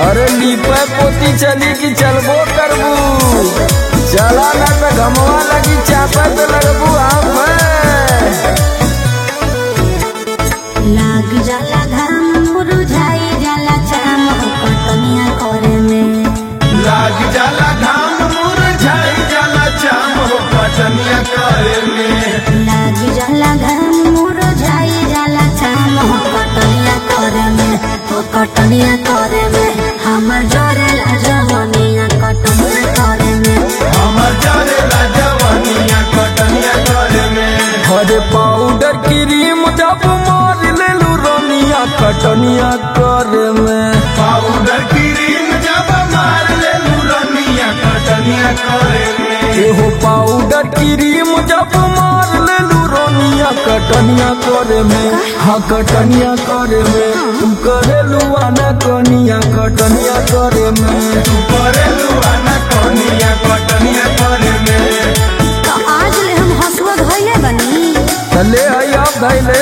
अरे लीपे पोती चली कि चलबो करबू चला ना तो घमवा लगी चापे तो लगबू आप लाग जाला घाम मुरझाई जाला चाम कटनिया करे में लाग जाला घाम मुरझाई जाला चाम हो पटनिया करे में लाग जाला घाम मुरझाई जाला चाम कटनिया करे में ओ कटनिया करे में हमर जरेला जवनिया कटनिया करे में हमर जरेला जवानिया कटनिया करे में हरे पाउडर क्रीम जब मार लेलू रनिया कटनिया करे में पाउडर क्रीम जब मार ले रनिया कटनिया करे में एहो पाउडर क्रीम जब मार लेलू रनिया कटनिया करे में हाँ कटनिया करे में तू करेलू आना कनिया कटनिया करे में करे लुआना कनिया कटनिया करे में तो आज ले हम हसुआ धइले बनी चले आई आप धैले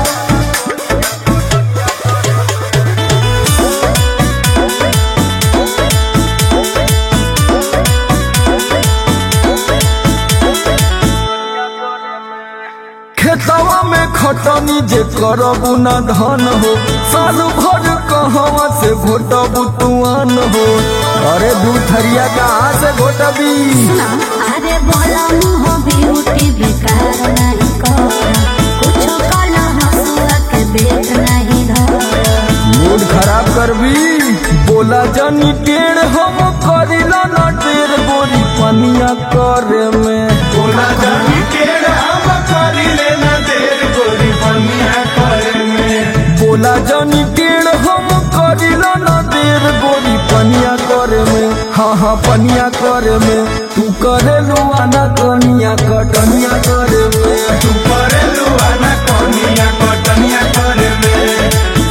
खेतवा में खटनी जे करबू न धन हो साल भर कहवा से घोटबू तुआन हो अरे दू थरिया कहाँ से घोटबी सुना अरे बोला मुहो ब्यूटी बेकार नहीं कर कुछ काला हसुआ के बेच नहीं धर मूड खराब करबी बोला जानी टेढ़ हम करिला न टेढ़ गोरी पनिया करे में बोला जानी केड़ हम करी लेना देर गोरी पनिया करे में बोला जानी टेढ़ हम करिला न देर गोरी पनिया करे में हाँ हाँ पनिया करे में तू करे लुआना कनिया कटनिया करे में तू करे लुआना कनिया कटनिया करे में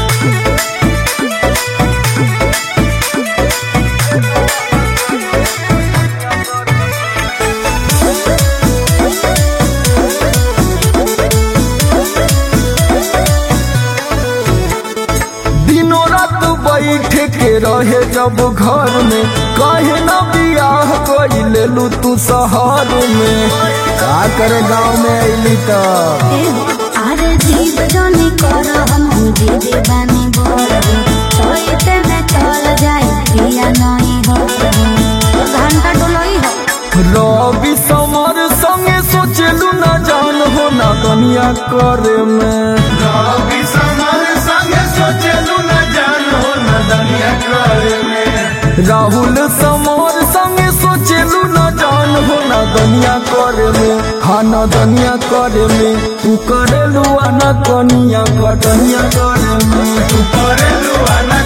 दिनों रात बैठे के रहे जब घर में कहे न बियाह कोई ले लू तू शहर में का करे गाँव में अली तब अरे जीव जोनी कर हम जीवी बानी बोल सोते में चल जाए पिया नहीं हो घंटा डोलोई हो रवि समर संगे सोचलू न जान हो ना दुनिया करे में रवि समर संगे सोचलू न जानो न दुनिया करे में राहुल समर संगे सोचलू न जान हो ना दुनिया करे में हाँ ना दुनिया करे में तू करेलू आना कनिया कटनिया करे में तू करे लुआना